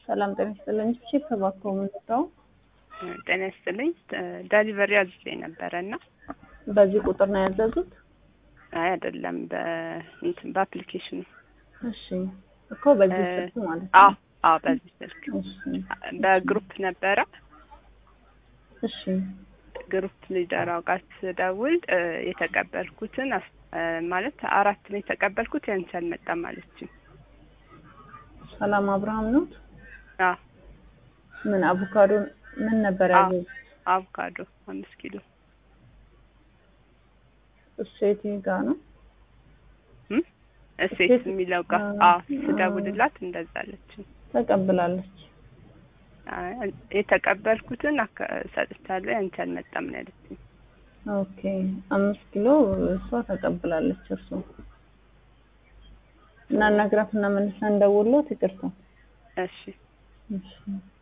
ሰላም ጤና ይስጥልኝ። ቺፕ እባክዎ ምንድነው? ጤና ይስጥልኝ። ዳሊቨሪ አዝዤ ነበረ እና በዚህ ቁጥር ነው ያዘዙት? አይ አይደለም፣ በእንትን በአፕሊኬሽኑ። እሺ እኮ በዚህ እ- ስልክ ማለት አዎ ነው። አዎ፣ በዚህ ስልክ እሺ በግሩፕ ነበረ። እሺ ግሩፕ ሊደራው ጋር ስደውል እ፣ የተቀበልኩትን አስ- እ፣ ማለት አራት ነው የተቀበልኩት ያንቺ አልመጣም አለችኝ። ሰላም አብርሃም ነው። አዎ ምን አቮካዶ ምን ነበር አዎ። ያዘዙት? አቮካዶ አምስት ኪሎ እሱ የትኛው ጋር ነው? እም? እሴት እሴት- የሚለው ጋር አ- አዎ፣ ስደውልላት እንደዛ አለችኝ። ተቀብላለች። አይ፣ የተቀበልኩትን አካ- ሰጥቻለሁ ያንቺ አልመጣም ነው ያለችኝ። ኦኬ አምስት ኪሎ እሷ ተቀብላለች። እርሱ እና እናግራትና መልሰን እንደውሎት ይቅርታ። እሺ እሺ